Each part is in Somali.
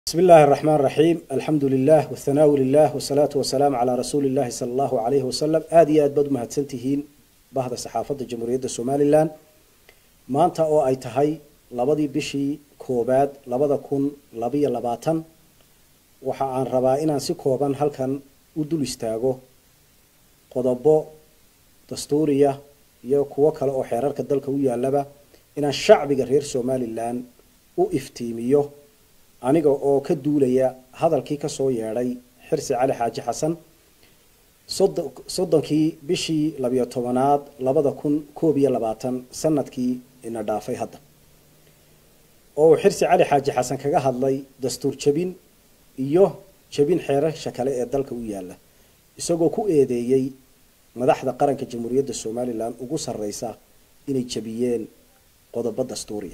بسم الله الرحمن الرحيم الحمد لله والثناء لله والصلاة والسلام على رسول الله صلى الله عليه وسلم آدي آد بدو مهدسنتهين bahda saxaafadda jamhuuriyadda somalilan maanta oo ay tahay labadii bishii koobaad labada kun labayo labaatan waxa aan rabaa inaan si kooban halkan u dul istaago qodobo dastuuriya iyo kuwo kale oo xeerarka dalka u yaalaba inaan shacbiga reer somalilan u iftiimiyo aniga oo ka duulaya hadalkii kasoo yeedhay xirsi cali xaaji xasan soddonkii bishii labiyo tobanaad labada kun koob iyo labaatan sanadkii ina dhaafay hadda oo uu xirsi cali xaaji xasan kaga hadlay dastuur jabin iyo jabin xeerasha kale ee dalka u yaala isagoo ku eedeeyey madaxda qaranka jamhuuriyadda somalilan ugu sarreysa inay jabiyeen qodobo dastuuriya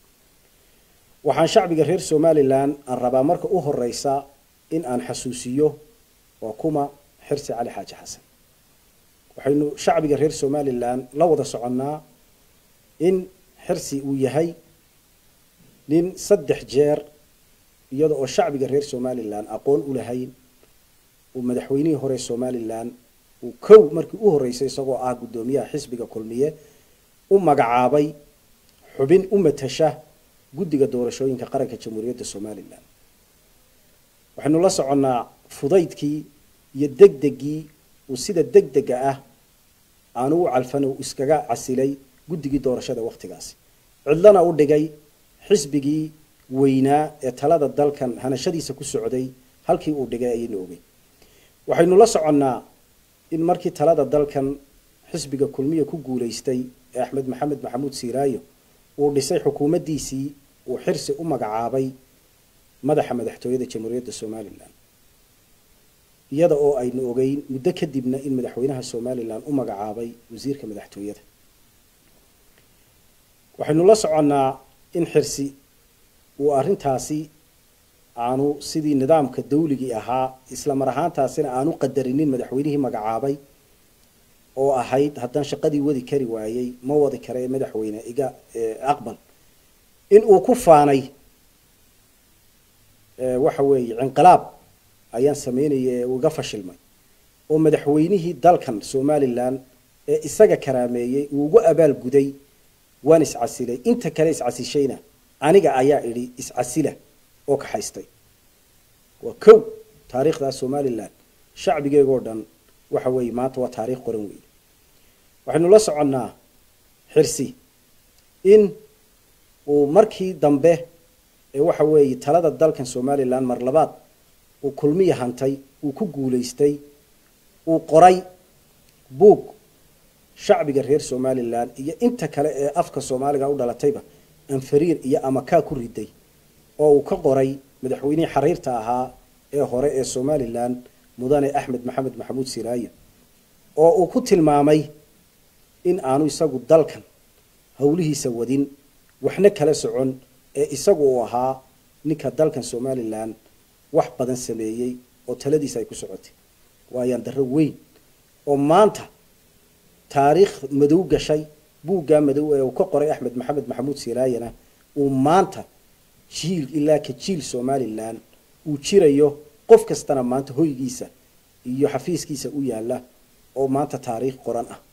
waxaan shacbiga reer somalilan aan rabaa marka u horeysa in aan xasuusiyo waa kuma xirsi cali xaaji xasan waxaynu shacbiga reer somalilan la wada soconnaa in xirsi uu yahay nin saddex jeer iyada oo shacbiga reer somalilan aqoon u lahayn uu madaxweynihii hore somalilan uu kow markii u horeysay isagoo ah guddoomiyaha xisbiga kulmiye u magacaabay xubin u matasha guddiga doorashooyinka qaranka jamhuuriyadda somalilan waxaynu la soconnaa fudaydkii iyo degdegii uu sida degdega ah aanu u calfan uu iskaga casilay guddigii doorashada wakhtigaasi cidlana u dhigay xisbigii weynaa ee talada dalkan hanashadiisa ku socday halkii uu dhigay ayaynu ogey waxaynu la soconnaa in markii talada dalkan xisbiga kulmiya ku guulaystay ee axmed maxamed maxamuud siiraayo uu dhisay xukuumaddiisii uu xirsi u magacaabay madaxa madaxtooyada jamhuuriyadda somalilan iyada oo aynu ogeyn muddo kadibna in madaxweynaha somalilan u magacaabay wasiirka madaxtooyada waxaynu la soconnaa in xirsi uu arrintaasi aanu sidii nidaamka dawligii ahaa isla mar ahaantaasina aanu qadarinin madaxweynihii magacaabay oo ahayd haddaan shaqadii wadi kari waayey ma wadi kara ee madaxweyne iga aqbal in uu ku faanay waxa weeye cinqilaab ayaan sameynaya ee uu iga fashilmay oo madaxweynihii dalkan somalilan ee isaga karaameeyey uu ugu abaal guday waan iscasilay inta kale iscasishayna aniga ayaa idhi iscasila oo kaxaystay waa kow taariikhdaa somalilan shacbigeegoo dhan waxa weeye maanta waa taariikh qoran weeye waxaynu la soconnaa xirsi in uu markii dambe ee waxa weeye talada dalkan somalilan mar labaad uu kulmiya hantay uu ku guulaystay uu qoray buug shacbiga reer somalilan iyo inta kale ee afka soomaaliga u dhalatayba anfariir iyo amakaa ku riday oo uu ka qoray madaxweynihii xariirta ahaa ee hore ee somalilan mudane axmed maxamed maxamuud siraayo oo uu ku tilmaamay in aanu isagu dalkan howlihiisa wadin waxna kala socon ee isagu uu ahaa ninka dalkan somalilan wax badan sameeyey oo taladiisa ay ku socotay waayaan darro weyn oo maanta taariikh madow gashay buuggaa madow ee uu ka qoray axmed maxamed maxamuud siraayana uu maanta jiil ilaa ka jiil somalilan uu jirayo qof kastana maanta hoygiisa iyo xafiiskiisa u yaala oo maanta taariikh qoran ah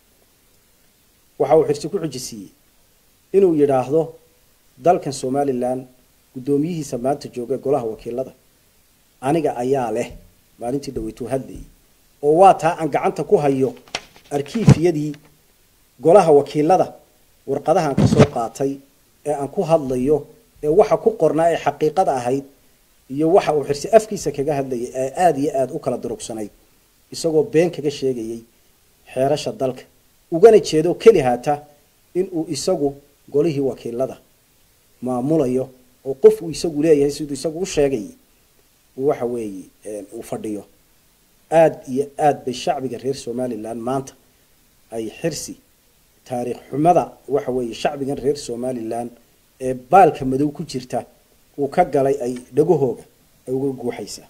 waxa uu xirsi ku xujisiiyey inuu yidhaahdo dalkan somalilan guddoomiyihiisa maanta jooga golaha wakiilada aniga ayaa leh maalintii dhaweytuu hadlayay oo waa taa aan gacanta ku hayo arkiifyadii golaha wakiilada warqadahaan ka soo qaatay ee aan ku hadlayo ee waxa ku qornaa ee xaqiiqada ahayd iyo waxa uu xirsi afkiisa kaga hadlayay ee aada iyo aada u kala durugsanayd isagoo been kaga sheegayay xeerasha dalka ugana jeedo keli haata inuu isagu golihii wakiilada maamulayo oo qof uu isagu leeyahay siduu isagu u sheegayay waxa weeye uu fadhiyo aada iyo aada bay shacbiga reer somalilan maanta ay xirsi taariikh xumada waxa weeye shacbigan reer somalilan ee baalka madow ku jirta uu ka galay ay dhagahooga ay uga guuxaysaa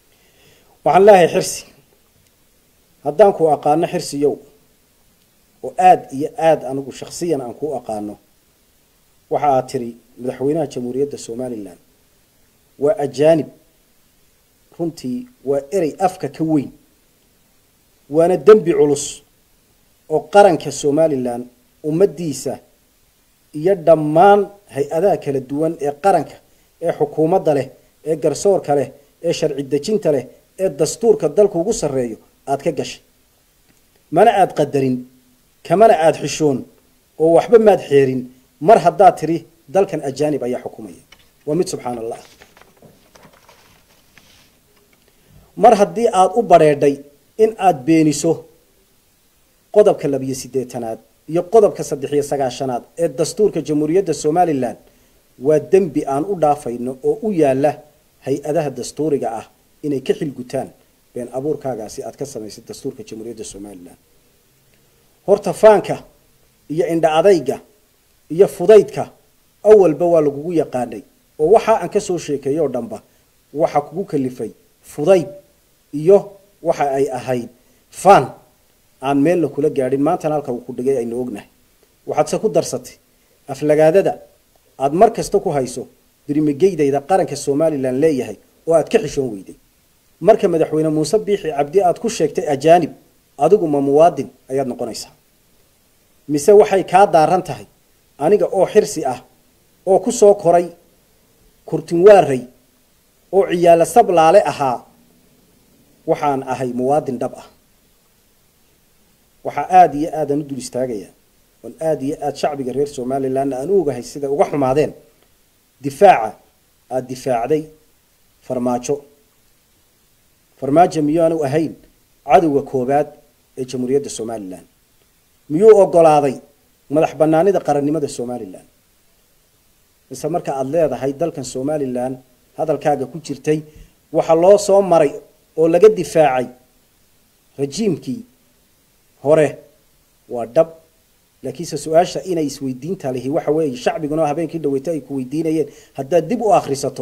waxaan leeyahay xirsi haddaan ku aqaano xirsiyow oo aada iyo aada anigu shaksiyan aan ku aqaano waxa aad tiri madaxweynaha jamhuuriyadda somalilan waa ajaanib runtii waa erey afka ka weyn waana dembi culus oo qaranka somalilan ummaddiisa iyo dhammaan hay-adaha kala duwan ee qaranka ee xukuumadda leh ee garsoorka leh ee sharci dejinta leh ee dastuurka dalka ugu sarreeyo aada ka gashay mana aada qadarin kamana aada xishoon oo waxba maad xeerin mar haddaad tidhi dalkan ajaanib ayaa xukumaya waa mid subxaana allah mar haddii aada u badrheedhay in aada beeniso qodobka labiyo siddeetanaad iyo qodobka saddex iyo sagaashanaad ee dastuurka jamhuuriyadda somalilan waa dembi aan u dhaafayno oo u yaala hay-adaha dastuuriga ah inay ka xilgutaan been abuurkaagaasi aada ka samaysay dastuurka jamhuuriyadda somalilan horta faanka iyo indha adayga iyo fudaydka awalba waa lagugu yaqaanay oo waxa aan ka soo sheekeeyo oo dhanba waxa kugu kalifay fudayd iyo waxa ay ahayd faan aan meelna kula gaadhin maantana halka uu ku dhigay aynu ognahay waxaadse ku darsatay aflagaadada aada mar kasta ku hayso birmigeydayda qaranka somalilan leeyahay oo aad ka xishoon weyday marka madaxweyne muuse biixi cabdi aada ku sheegtay ajaanib adigu ma muwaadin ayaad noqonaysaa mise waxay kaa daaran tahay aniga oo xirsi ah oo ku soo koray kurtinwaaray oo ciyaalo sablaale ahaa waxaan ahay muwaadin dhab ah waxaa aada iyo aadaan u dul istaagayaa oon aada iyo aada shacbiga reer somalilanna aan u ogahay siday uga xumaadeen difaaca aada difaacday farmaajo farmaajo miyaanu ahayn cadowga koobaad ee jamhuuriyadda somalilan miyuu ogolaaday madax banaanida qarannimada somalilan mise marka aada leedahay dalkan somalilan hadalkaaga ku jirtay waxaa loo soo maray oo laga difaacay rajiimkii hore waa dhab laakiinse su-aasha inay isweydiinta lihi waxa weeye shacbiguna habeenkii dhaweyto ay ku weydiinayeen haddaad dib u akhrisato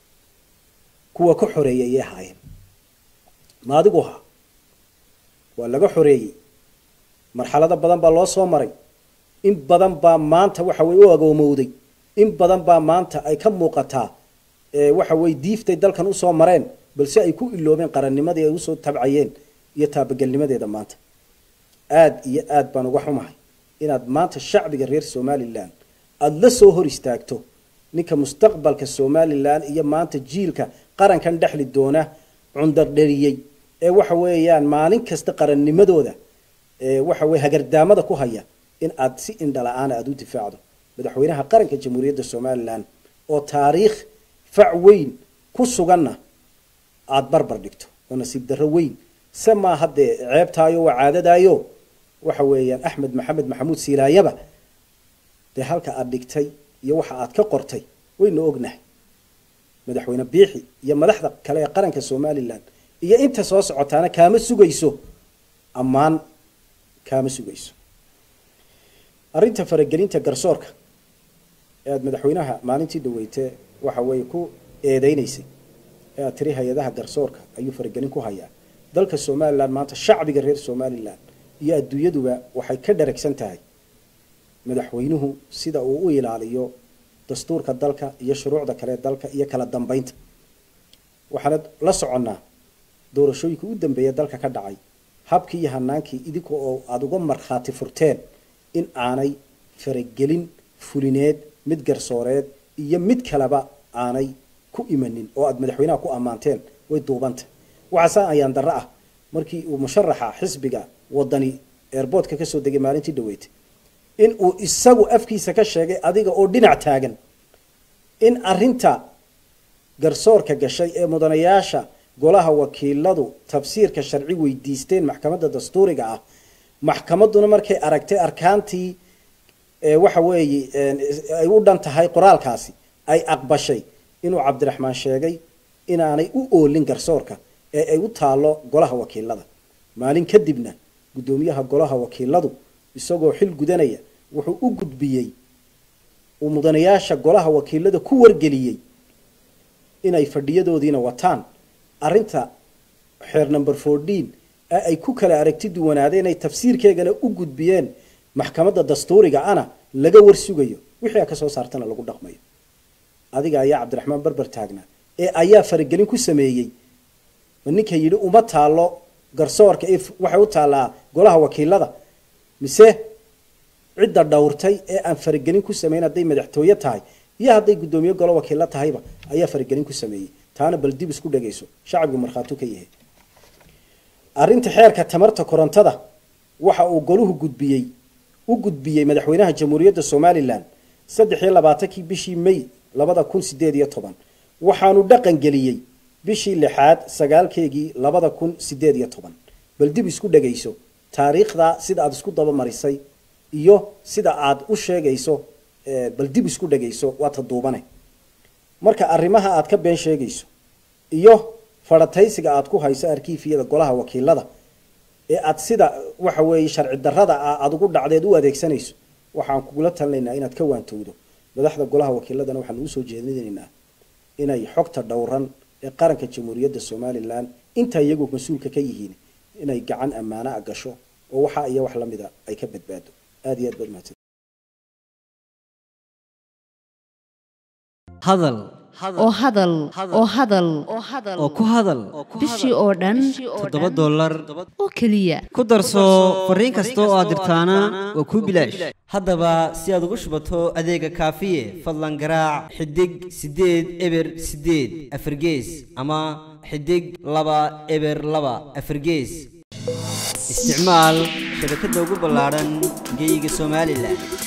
kuwa ka xoreeyay ayay ahaayeen ma adigu ahaa waa laga xoreeyey marxalado badan baa loo soo maray in badan baa maanta waxa weye u agoomowday in badan baa maanta ay ka muuqataa waxa weye diiftay dalkan usoo mareen balse ay ku iloobeen qarannimadii ay usoo tabcayeen iyo taabagelnimadeeda maanta aada iyo aada baan uga xumahay inaad maanta shacbiga reer somalilan aada la soo hor istaagto ninka mustaqbalka somalilan iyo maanta jiilka qarankan dhexli doona cundardheriyey ee waxa weeyaan maalin kasta qarannimadooda waxa weye hagardaamada ku haya in aad si indhala-aana aada u difaacdo madaxweynaha qaranka jamhuuriyadda somalilan oo taariikh fac weyn ku suganna aada barbar dhigto oo nasiib darro weyn se maa haddee ceebtaayo waa caadadaayo waxa weeyaan axmed maxamed maxamuud silaayaba dee halka aada dhigtay iyo waxa aad ka qortay waynu ognahay madaxweyne biixi iyo madaxda kale ee qaranka somalilan iyo inta soo socotaana kaama sugayso ammaan kaama sugayso arrinta faragelinta garsoorka ee aada madaxweynaha maalintii dhaweyte waxa weeye ku eedeynaysay ee aad tiri hay-adaha garsoorka ayuu faragelin ku hayaa dalka somalilan maanta shacbiga reer somalilan iyo adduunyaduba waxay ka dharagsan tahay madaxweynuhu sida uu u ilaaliyo dastuurka dalka iyo shuruucda kale ee dalka iyo kala dambeynta waxaana la soconnaa doorashooyinka u dambeeya dalka ka dhacay habkii iyo hanaankii idinka oo aada uga markhaati furteen in aanay faragelin fulineed mid garsooreed iyo mid kaleba aanay ku imanin oo aada madaxweynaha ku ammaanteen way duubanta waxaase ayaan darro ah markii uu musharaxa xisbiga wadani airboortka kasoo degay maalintii dhaweytay in uu isagu afkiisa ka sheegay adiga oo dhinac taagan in arinta garsoorka gashay ee mudanayaasha golaha wakiiladu tafsiirka sharci weydiisteen maxkamadda dastuuriga ah maxkamadduna markay aragtay arkaantii waxa weeye ay u dhan tahay qoraalkaasi ay aqbashay inuu cabdiraxmaan sheegay inaanay u oolin garsoorka ee ay u taalo golaha wakiilada maalin kadibna guddoomiyaha golaha wakiiladu isagoo xil gudanaya wuxuu u gudbiyey uu mudanayaasha golaha wakiilada ku wargeliyey inay fadhiyadoodiina wataan arinta xeer number fourteen ee ay ku kala aragti duwanaadeen ay tafsiirkeegana u gudbiyeen maxkamadda dastuuriga ana laga warsugayo wixii a ka soo saartana lagu dhaqmayo adiga ayaa cabdiraxmaan berber taagnaa ee ayaa faragelin ku sameeyey ma ninka yidhi uma taalo garsoorka ee waxay u taallaa golaha wakiilada mise cidda dhowrtay ee aan faragelin ku samayn hadday madaxtooye tahay iyo hadday guddoomiye golo wakiilo tahayba ayaa faragelin ku sameeyey taana bal dib isku dhagayso shacabku markhaatu ka yahay arrinta xeerka tamarta korontada waxa uu goluhu gudbiyey u gudbiyey madaxweynaha jamhuuriyadda somalilan saddex iyo labaatankii bishii may labada kun sideed iyo toban waxaanu dhaqan geliyey bishii lixaad sagaalkeegii labada kun sideed iyo toban bal dib isku dhagayso taariikhda sida aada isku dabamarisay iyo sida aad u sheegayso bal dib isku dhagayso waa ta duubane marka arrimaha aad ka been sheegayso iyo farataysiga aad ku hayso arkiifiyada golaha wakiilada ee aad sida waxa weeye sharci darrada ah aada ugu dhacdeed u adeegsanayso waxaan kugula talinaynaa inaad ka waantowdo madaxda golaha wakiiladana waxaan ugu soo jeedinaynaa inay xogta dhowran ee qaranka jamhuuriyadda somalilan inta iyagu mas-uulka ka yihiin inay gacan ammaana a gasho oo waxa iyo wax lamida ay ka badbaado aada iyo aad baad mahadsan hadal oo hadal oo hadal oo ku hadal bishii oo dhan toddoba dollar oo keliya ku darso fariin kasta oo aad dirtaana waa kuu bilaash haddaba si aad ugu shubato adeega kaafiye fadlan garaac xidig siddeed eber siddeed afargees ama xidig laba eber laba afargees isticmaal shabakadda ugu ballaadhan geyga somalilan